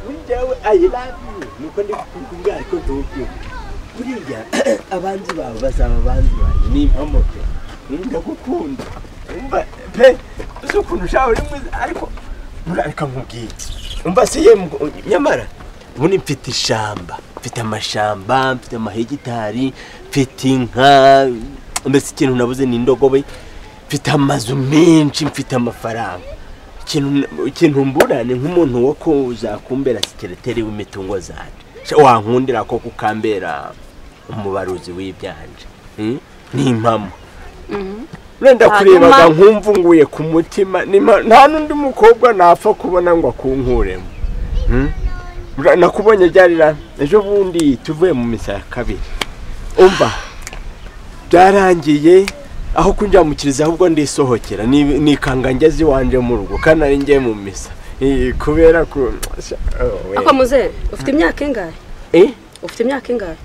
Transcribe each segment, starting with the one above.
I love you nuko ndi kubwira ariko tuwupiye buriya abanzi bawe bazaba abanzi banjye ni impomoke ndagukunda umva pe uzi ukuntu ushawe uri mwiza ariko murareka nkubwire umva si ye nyamara ubundi mfite ishamba mfite amashamba mfite amahegitari mfite inka mbese ikintu nabuze ni indogobe mfite amazu menshi mfite amafaranga ikintu ikintu mbura ni nk'umuntu wo kumbera sekereteri w'imitungo zanjye Sha wankundira ko kukambera umubaruzi w'ibyanje Hmm? ni impamo wenda kurebaga Hanyuma- nkumvunguye ku mutima ni impa- nta n'undi mukobwa napfa kubona ngo akunkuremo Hmm? Bra- nakubonye byarira ejo bundi tuvuye mu misa ya kabiri umva byarangiye aho kunjya mu kiriziya ahubwo ndisohokera ni- nikanga ngeze iwanje mu rugo kandi nari ngiye mu misa Eh, kubera ko Sha- oh, we. ako muze ufite imyaka ingahe Eh? ufite imyaka ingahe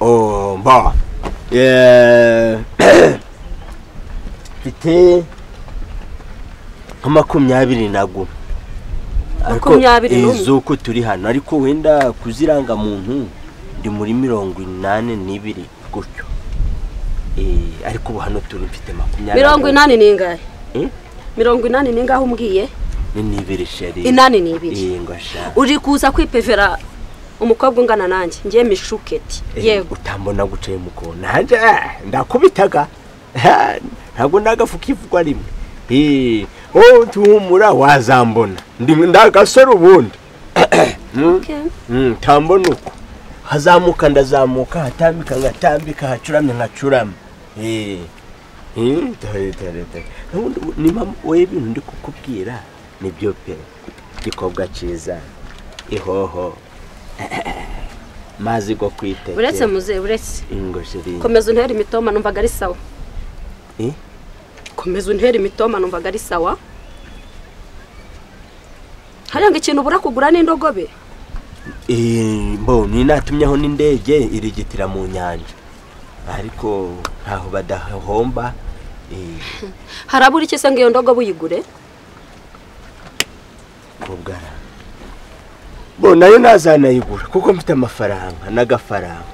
oh mba Eh, mfite nka makumyabiri na gume Ariko, Makumyabiri eh, n'umwe? z'uko turi hano ariko wenda kuziranga muntu ndi muri mirongo inani n'ibiri gutyo Eh, ariko ubu hano turi mfite makumyabiri mirongo inani ni ingahe Eh? mirongo inani ni ingahe umbwiye n'ibiri sheri inani ni ibiri iyi ngo sha uri kuza kwipevera umukobwa ungana nanjye ngiye mishuketi Eh, yego utambona gucaye mu kona hanjye ah, ndakubitaga Ha, ntabwo ndagafuka ivugwa rimwe Eh, oh tuhumura wazambona Ndi- ndagasore ubundi Okay. Mm, tambona uko hazamuka ndazamuka hatambika ngatambika hacuramye nkacurama Eh. Mm, dore, dore, dore. Ubundi we- ni mama- wowe ibintu ndi kukubwira nibyo pe igikobwa cyiza ihoho mazi go kwitekera uretse muze uretse ingo shiri komeza untera imitoma numvaga ari sawa Eh? komeza untera imitoma numvaga ari sawa hariya ngo ikintu ubura kugura n'indogobe Eh, mbo ni natumyeho n'indege irigitira mu nyanja ariko ntaho badahomba eh, harabura iki se ngo iyo ndogobe uyigure kubwara bo nayo nazanayigura kuko mfite amafaranga n'agafaranga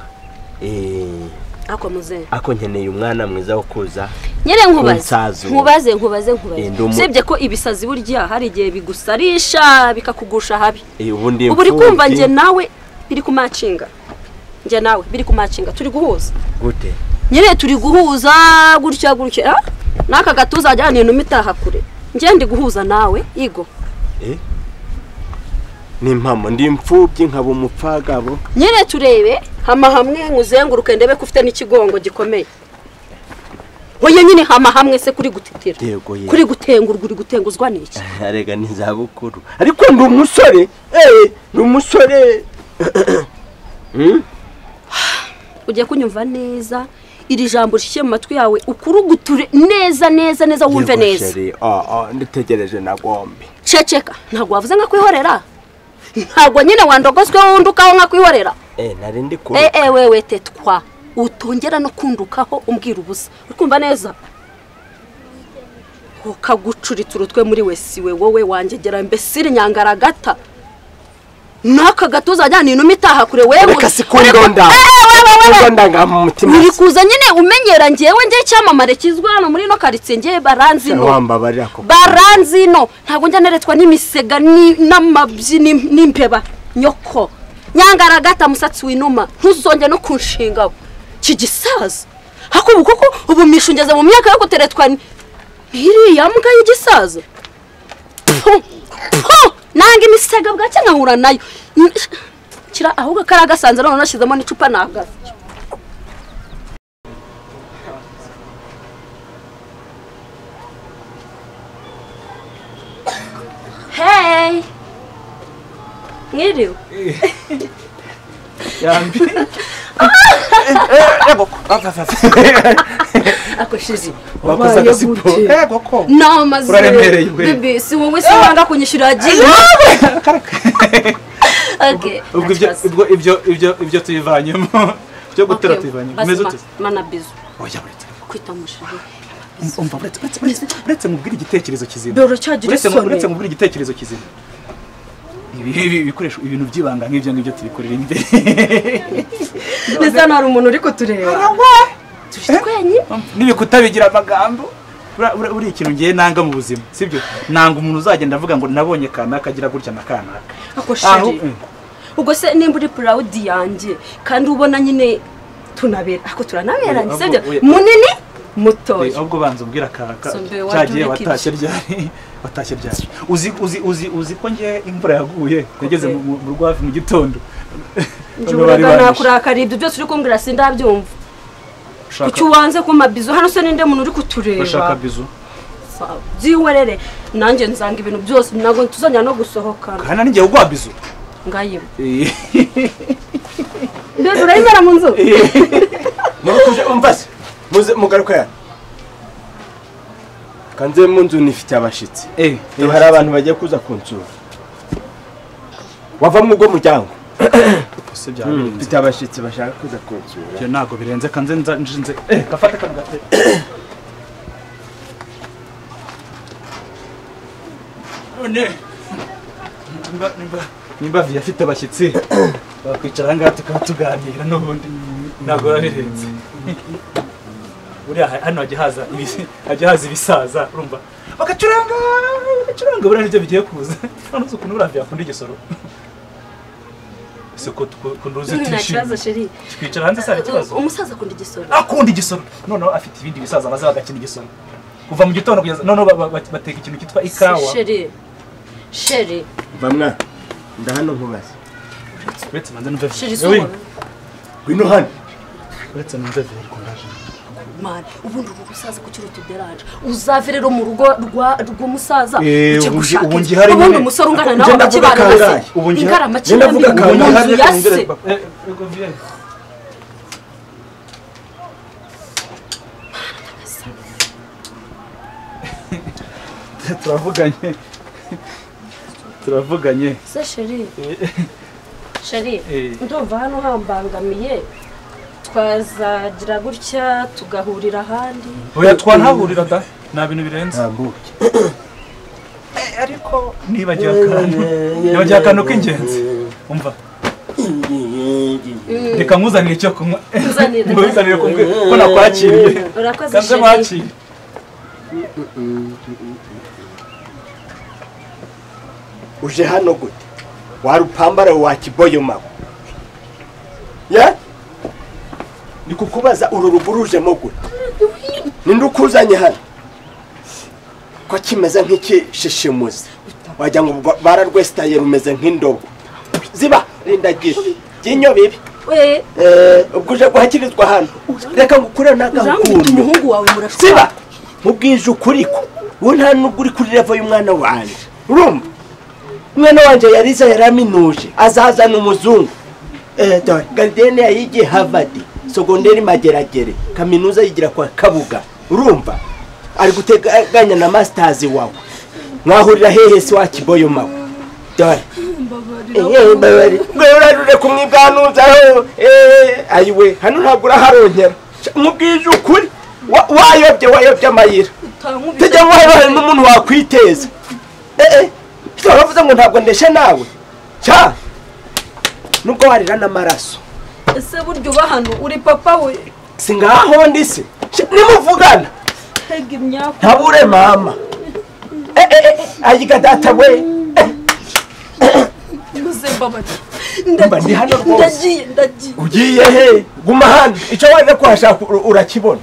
Eh, ako muze ako nkeneye umwana mwiza wo kuza nyere nkubaze Unsaza ubu. nkubaze nkubaze Eh, ndi umu- nkubaze usibye ko ibisazi burya hari igihe bigusarisha bikakugusha habi Eh, ubundi ubu uri kumva imfubyi. njye nawe biri kumacinga njye nawe biri kumacinga turi guhuza gute nyine turi guhuza gutya gutya ah? n'aka gatuza ajyana inuma itaha kure njye ndi guhuza nawe igo Eh? ni impamo ndi imfubyi nkaba umupfagabo nyine turebe hama hamwe nkuzenguruke ndebe ko ufite n'ikigongo gikomeye hoye nyine hama hamwe se kuri gutitira yego yego kuri gutengurwa uri gutenguzwa n'iki arega ni izabukuru ariko ndi umusore eh, ndi umusore Hmm? ugiye kunyumva neza iri jambo rishyire mu matwi yawe ukuruguture neza neza neza wumve Yego neza sheri, ah, ah, nditegereje na gombe ceceka ntabwo wavuze nka kwihorera ntabwo nyine wandogozweho wundi ukaho nka kwihorera Eh, nari ndi kure Eh, eh, wewe tetwa utongera no kundukaho umbwira ubusa uri kumva neza ukagucuritsa urutwe muri we si we wowe wanjyegera mbese iri nyangaragata n'aka gatuza ajyana inuma itaha kure wewe reka si uri ku- kundonda Eh, eh, wewe, wewe, wewe. kundonda nga mu mutima uri kuza nyine umenyera ngewe njye icyamamare kizwi hano muri ino karitsiye ngewe baranzi ino wambabarira ko baranzi ino ntabwo njya neretswa n'imisega ni- n'amabyi n'im- n'impeba nyoko nyangaragata musatsi w'inuma ntuzonge no kunshingaho kigisaza hakubu kuko ubu mishungeze mu myaka yo guteretswa ni- n'iriya mbwa y'igisaza Pfu! Pfu! nanga imisega bwacye nkahura nayo N- kira ahubwo kari agasanza none nashyizemo n'icupa nagaze Hey! Mwiriwe. Ako shizi. wakoze agasiporo yego ko Namaze. Uraremereye we. Bibi, si wowe se wanga kunyishyura jina. Okay. ubwo ibyo ubwo ibyo ibyo ibyo tubivanyemo byo gutera tubivanyemo umeze ute Mana bizu. oya uretse Kwita mushiri. umva uretse uretse uretse uretse mubwire igitekerezo kizima Dore cyagira uretse isoni. uretse mubwire igitekerezo kizima ibi bikoresho ibintu by'ibanga nk'ibyo ngibyo tubikorera imbere ndetse hano hari umuntu uri kutureba tuje twenyine n'ibikuta bigira amagambo Buriya- buriya- buriya ikintu ngiye nanga mu buzima sibyo nanga umuntu uzagenda avuga ngo nabonye kanaka agira gutya na kanaka ako Aho- sheri ubwo se nimba uri purawudi yanjye kandi ubona nyine tunabera ako turanaberanye Oya, sibyo oya. munini Eh, mutoya ahubwo banza umbwira kanaka So, mbere wajya cyagiye ureka watashye ryari watashye ryari uzi uzi uzi uzi ko ngiye imvura yaguye yageze mu- mu mu rwafi mu gitondo Noneho njuraga bari barishe. nakurakariye ibyo byose uri kumbwira sindabyumva Ushaka- kuki uwanze kuma bizo hano se ninde muntu uri urashaka kutureba bizu Sawa, byihorere nanjye nzanga ibintu byose ntabwo tuzongera no gusohokana kandi n'igihe ugwa bizu ngayiba Eh, mbese urayibera mu nzu murakuje umvase muze mugaruka hano kanze mu nzu nifite abashitsi eh Eh, hari abantu bagiye kuza kunsura wava mu bwo muryango se byabirenze mfite abashitsi bashaka kuza kunsura ibyo ntabwo birenze kanze nza nshinze eh gafate kano gate none nimba nimba nimba viya afite abashyitsi bakwicara ahangaha tukaba tuganira n'ubundi ntabwo biba birenze buriya ha- hano hajya haza ibis- hajya haza ibisaza urumva bagacuranga bagacuranga buriya nibyo bigiye kuza hano uzi ukuntu buriya viya akunda igisoro ese ko tukunduzi nta kibazo twishimye sheri twicara hanze se hari ikibazo umusaza akunda igisoro akunda igisoro noneho afite ibindi bisaza baza bagakina igisoro kuva mu gitondo kugeza noneho ba- ba- ba- bateka ikintu cyitwa ikawa sheri sheri bamwa ndahano nkubaze uretse manze numve sheri vero. Yewe, izuba ngwino hano uretse numve vero kundaje mani ubundi uru rusaza kuki rutuderanje uzave rero mu rugo rwa rw'umusaza Eh, ujye ubu ngi- gushaka ubu inzu. ngihari ubundi nyine. umusore ungana Njye nawe ndavuga bakibana kangahe? Ubu base ngihari- ingarama njye ndavuga kinambi mu kangahe? nzu ya se turavuganye turavuganye se sheri sheri Eh. ndumva hano hambangamiye twazagira gutya tugahurira ahandi oya twanahahurira da nta bintu birenze ntambuke ariko nibagiwe akantu nibagiwe akantu k'ingenzi umva reka nkuzanire icyo kunywa Nkuzanire. nkuzanire kumbwe ko nakwakiriye urakoze kanze sheri mwakiriye uje hano gute warupambara wa kiboyo mawe ya ni kukubaza uru rugurujemo gute ninde ukuzanye hano ko kimeze nk'ikishishimuzi wagira ngo ubwo bararwesitaye rumeze nk'indobo ziba rindagira by'inyo bibi we Eh, ubwo uje guhakirizwa hano reka ngukure urambwita n'agakundu umuhungu wawe murashobora siba mubwije ukuri ko wowe nta nubwo uri kuri revo y'umwana wanjye urumva umwana wanjye yariza yaraminuje azazana umuzungu Eh, dore garidiyene yayigiye havadi sogonderi mageragere kaminuza yigira kwa kabuga urumva ari guteganya na masitazi wawe mwahurira hehe se wa kiboyo mawe dore Eh, mbabari. Mwe urarure kumwiganuzaho ayiwe hano ntabwo uraharongera Sha, mubwije ukuri Wa- wayobye wayobye amayira tujya ngo haba hari n'umuntu wakwiteza Eh, eh, se waravuze ngo ntabwo ndeshe nawe cya nubwo warira n'amaraso ese burya uba hano uri papa we si ngaho ndi se Sha, nimuvugana hega imyaka ntabure mama Eh, eh, eh, ayiga data we Eh, uze mbabari Mba ndi hano rwose. ndagiye ndagiye ugiye he guma hano icyo warira kuhashaka ur- urakibona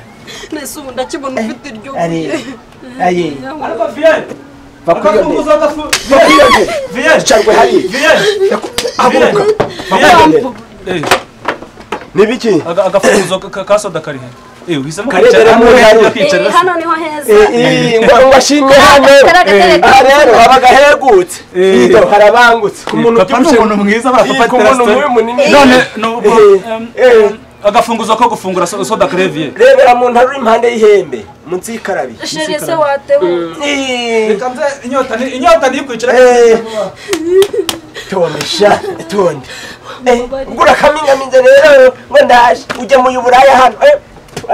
nese ubu ndakibona ufite iryo ari aye ariko viyeri bakwiyongere akakunguza gafu bakwiyongere viyeri icarwe hariya viyeri abuka bakwiyongere n'ibiki agafunguzo ka- ka soda kari hano eh uhisemo Karebere muri hano. Eh, kwicara hano niho heza ngwashimye hano aha rero habaga hegutse Eh. iyo harabangutse ku muntu papa ni ubyibushye umuntu mwiza ba Iyi, papa ku muntu mubi terasiteri munini none nubwo Eh, em, eh. em, agafunguzo ko gufungura so- soda kareviye rebera muntu ari impande y'ihembe munsi y'ikarabi sheri se watewe Ih, reka nze inyota ni inyota ni kwicara eh. tomisha tonde Eh, ubwo urakamingaminze rero ngo ndaje ugemuye uburaya hano Eh,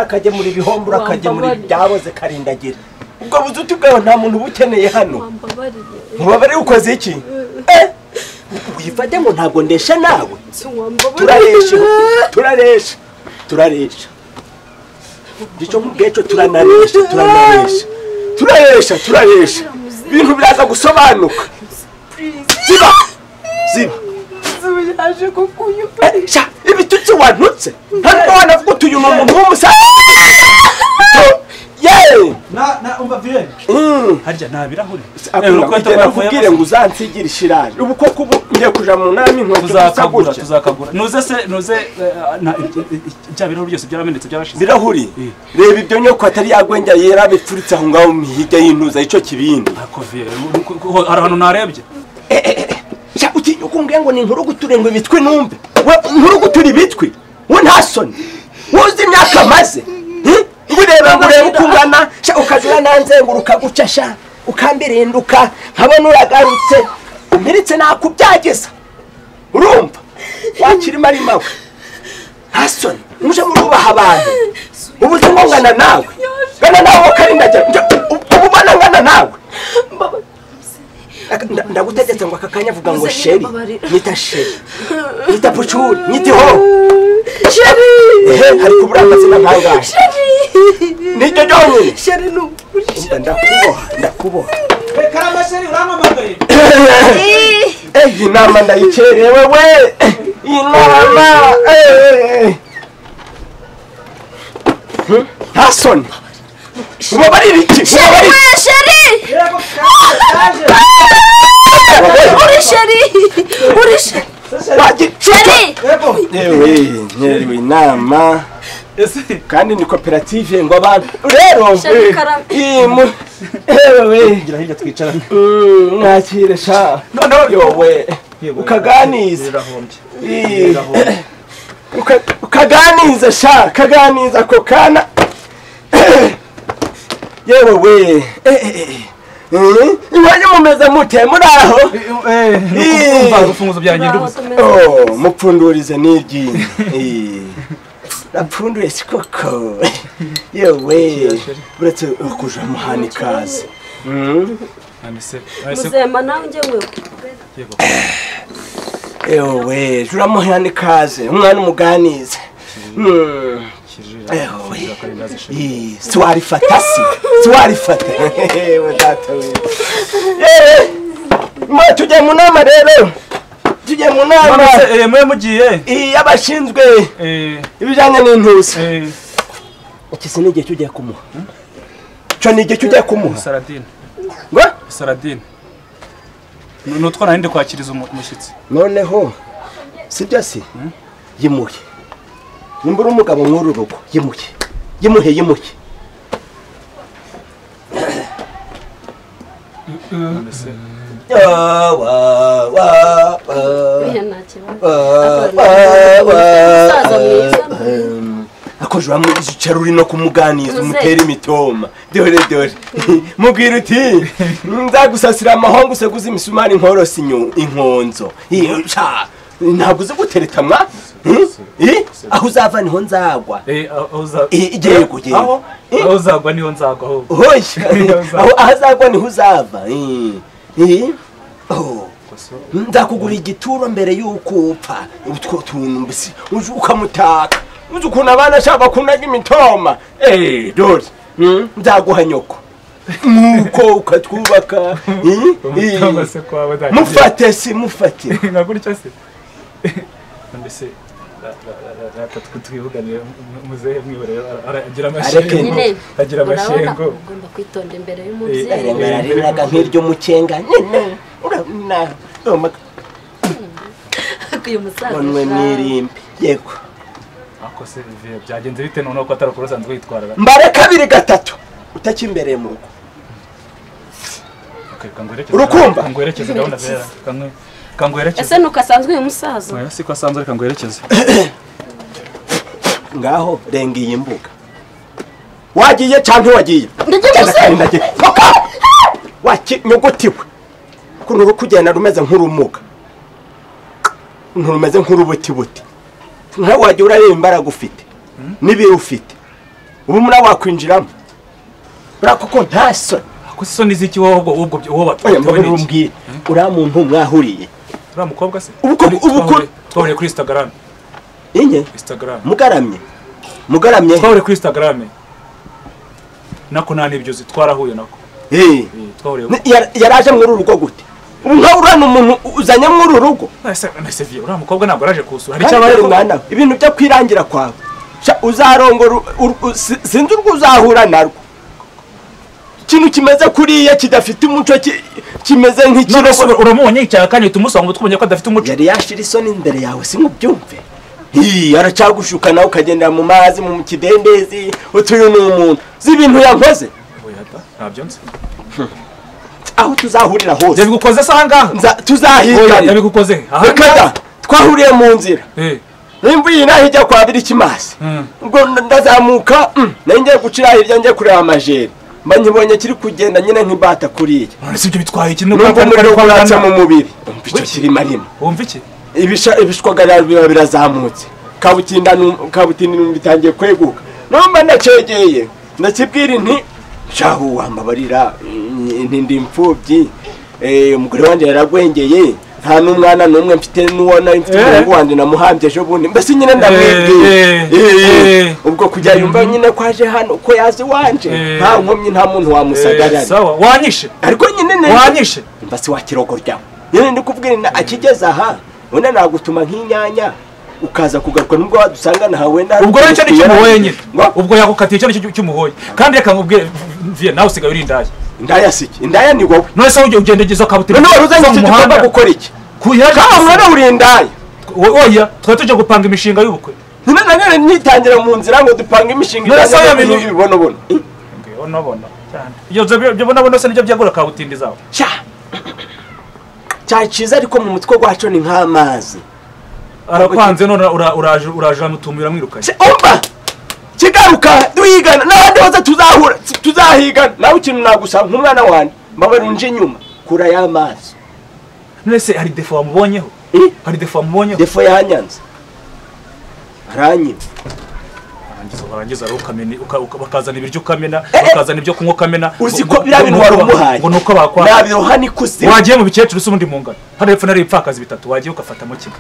akagemura ibihombo akagemura ibyaboze karindagira ubwo buzuti bwawe nta muntu ubukeneye hano wambabarire mubabare ukoze iki uyifate ngo ntabwo ndesha nawe turaresha turabeshye turaresha turaresha icyo ngicyo turanaresha turanaresha turaresha turaresha ibintu biraza gusobanuka ziba ziba yaje kukunyuka Eh, sha ibitutsi wanutse ntabwo wanavuga utuye umuntu w'umusaza yeee na na umva viren harya nta birahuri nakubwire ngo uzansigire ishiraje ubu koko ubu ngiye kuja mu nama inkweto zisa tuzakagura gutya tuzakagura nuze se nuze eh, na- i- i- i- bya birahuri byose byaramenetse byarashize birahuri Eh. reba ibyo nyoko atari yagwengya yera bipfuritse aho ngaho mu hige y'intuza icyo kibindi Ako viren, u- ku- ku- hari ahantu narebye sha utinya kumbwira ngo ni inkuru guture ngo ibitwi numve we inkuru gutura ibitwi we nta soni wowe uzi imyaka amaze hmm? ngo ureba ngo urebe uko ungana sha ukazira nanzenguruka gutya sha ukambirinduka nkabona uragarutse umpiritse nakubyageza urumva wakirimo ari mawe nta soni muje murubaha abantu ubu uzi ngo ngana nawe ngana nawe ukarindagera Njya- ubu ubona ngana nawe Aka- nda- ndagutegetse ngo aka kanya avuga ngo Uzanye sheri mbabarira. nyita sheri nyita pucuri nyita iho sheri ehe hari kubura amazina nkangahe niryo ryonyine sheri ni Umva, ndakuboha ndakuboha karama sheri urampamagaye Eh, iyi nama ndayikerewe we Eh, iyi nama eh. Hmm? nta soni ubabara ibiki ubabara ibiki sheri uri sheri uri sheri wagicuca yewe nyerewe inama ese kandi ni koperative ngo abantu rero Shaka eh, ikaramu. iyi mu- ewe gira hirya twicarane mm, mwakire sha noneho yowe ukaganiza birahombye Eh, birahombye uka- ukaganiza sha kaganiza ako kana yewe we eh, eh, eh. Eh, mwajya mumeze mute muri aho umva urufunguzo byanjye ndubuze Oh, mupfundurize n'iryinyo Eh, rapfunduye si koko yewe uretse kuja muhana ikaze Mm. none ese muzema nawe njyewe yego ewe turamuhana ikaze umwana umuganize Mm. kirira Ewe. akarindazi sheri Ih, si warifata si si warifata yewe data we yewe mwe tujye mu nama rero tujye mu nama none mwe mugiye iyi y'abashinzwe eh ibijyanye n'intuza eh iki si n'igihe cy'ugiye kumuha cyo ni igihe cy'ugiye kumuha saradine ngo saradine nutwa narindi kwakiriza umu- umushyitsi noneho si byo si yimuye nimba uri umugabo nk'uru rugo yimuye yimuhe yimuhe none se Ah, wa, wa, wa. buriya nta kibazo Umusaza mwiza. akoje uricara uri no kumuganiza Muze. umutera imitoma dore dore mubwira uti nzagusasira amahongo useguze imisumari nkorose inyo- inkonzo Iyo, sha, ntabwo uzi guteretamwa Hmm? Eh? aho uzava niho nzagwa eh aho uza Eh, yego, yego. aho Eh. aho uzagwa niho nzagwa aho hoya Niho uzava. aho aho azagwa niho uzava Eh. Eh? Oh. nzakugura igituro mbere y'uko upfa utwo tuntu mbese uje ukamutaka uzi ukuntu abana ashaka bakundaga imitoma eee dore mm, nzaguha nyoko nuko ukatwubaka eh, eh. umutama se kwaba dai mufate si mufate nka gutya se none se ra- ra- ra- ra- rata twe twivuganire mu- muzehe mwibore ara- ara- agira amashengo nyine agira urabona amashengo ugomba kwitonda imbere y'umubyeyi Eh, arengararengaga nk'iryo mucenga nyine urabona uyu musaza nonwe sha. mwirimbi yego ako se Vivian, byagenze bite noneho ko atari ukurusanzwe yitwarara mbare kabiri gatatu utakimbereye mu rugo Urukumva? kangwerekeze gahunda zera Kangwe- kangwerekeze ese ntukasanzwe uyu musaza oya siko asanzwe reka ngwerekeze ngaho renga iyi mbuga wagiye cyangwa ntiwagiye Ndagiye Cyangwa gusa. kandi ndagiye. Paka! wakinyugutiwe ukuntu uri kugenda rumeze nk'urumuga ukuntu rumeze nk'urubutibuti nawe wagiye urareba imbaraga ufite n'ibiro ufite ubu muri abo wakwinjiramo uriya kuko nta soni ako se isoni z'iki wowe ubwo ubwo ubwo oya batewe mbona n'iki urumbwire uriya muntu mwahuriye uriya mukobwa se Ubukobwa- Turi- ubukobwa- twahuriye- twahuriye kuri instagram inye instagram mugaramye mugaramye twahuriye kuri instagram nako nta n'ibyuzi twarahuye nako Eh. Eh, twahuriye Ni- yar- yaraje muri uru rugo gute ubu nka uriya ni umuntu uzanye muri uru rugo Nase nase vie uriya mukobwa ntabwo araje kusura hari Kandi icyabaye dore ko- mwana we, ibintu byo kwirangira kwawe Sha, uzarongora u- u- u- si- sinzi urwo uzahura narwo ikintu kimeze kuriya kidafite umuco ki- kimeze None se nk'ikirogo uramubonye yicaye akanya uhita umusanga utwumenya ko adafite umuco yari yashira isoni imbere yawe simubyumve Hii, aracagushuka nawe ukagendera mu mazi mu kidendezi utuyu ni umuntu uzi ibintu yankoze Oya da, ntabyo nzi aho tuzahurira hose yabigukoze se aha ngaha Nza- Oya, tuzahigana yabigukoze aha Rukada, twahuriye mu nzira Eh, nimba iyi naho ijya kwa birikimasi Mm. ubwo ndazamuka mm, nari ngiye gucira hirya ngiye kureba amajeri mba nkibonye kiri kugenda nyine nk'imbata kuriya none se ibyo bitwaye iki nubwo numva kari kari umuriro kwa uratsa mu Uganda? mubiri umva icyo Wiki. kirimo arimo wumva iki Ibisha- ibishwagara biba birazamutse kabutinda nu- kabutinda ibintu bitangiye kweguka numva ndacegeye ndakibwira nti shahu wambabarira mm, nti ndi imfubyi eh, umugore wanjye yaragwengeye nta n'umwana n'umwe mfite n'uwo nari mfite Eh. umuhungu wanjye namuhambye ejo bundi mbese nyine ndamwibwira Eh, eh, Eh, eh. ubwo kujya yumva nyine ko aje hano ko yazi iwanje Eh. nta nkomyi nta muntu Eh, wamusagarara sawa wanyishe ariko nyine neza- wanyishe mbasi wa kirogo ryawe nyine ndi kubwira na akigeze aha wenda nagutuma nk'inyanya ukaza kugaruka nubwo wadusangana aha wenda hari ubwo rero icyo ni utuntu cy'umuhoye nyine Ngo, ubwo yakukatiye icyo ni cyo cy'umuhoye kandi reka nkubwire vie nawe usigaye uri indaya indaya si iki indaya ni wowe none se wowe ugenda ugeze akabutira none wari uzanye iki gikorwa gukora iki kawa mwana uri indaya oya twari tujya gupanga imishinga y'ubukwe nyine na none nyitangira mu nzira ngo dupange imishinga None se ijyanye wamenye- n'ibibonobono ngiyo nabona cyane ibyo byo bonabona se nibyo byagura kabutindi zawe cya cyari cyiza ariko mu mutwe wacu ni nk'amazi arakwanze none ura- uraje uraje uramutumira mwirukanye Se- umva kigaruka duhigana n'abandi bose tuzahura tu- tuzahigana nawe ikintu nagusaba nk'umwana wanjye mbabara unje inyuma kura y'amazi none se hari defo wamubonyeho Eh? hari defo wamubonyeho defo yanyanze aranyima warangiza warangiza rero ukamena uka- uka- bakazana ibiryo ukamena Eh, eh. bakazana ibyo kunywa ukamena uzi ngo- ko biriya ngo- bintu ngo- wari ngo- umuhaye ngo ni uko bakwanga nabiroha n'ikuzimu wagiye mu bikecuru se ubundi mungana hano hepfo nari ibipfakazi bitatu wagiye ugafatamo kimwe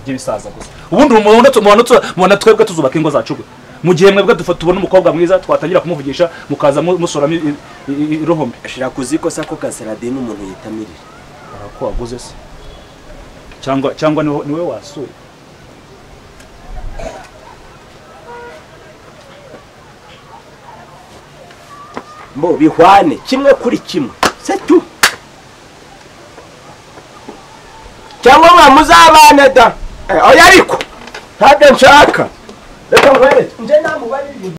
by'ibisaza gusa ubundi mubona tu- mubona tu- mubona twebwe tuzubaka ingo zacu gwe mu gihe mwebwe dufa- tubona umukobwa mwiza twatangira kumuvugisha mukaza mu- musoramo i- i- i- irohombe ashira kuziko sako ka Saladin umuntu yitamirira ko waguze se cyangwa cyangwa niwe niwe wasuye mbo bihwane kimwe kuri kimwe se tu cyangwa mwa muzabane da Eh, oya ariko ntabyo nshaka reka nkwereke nje namubarira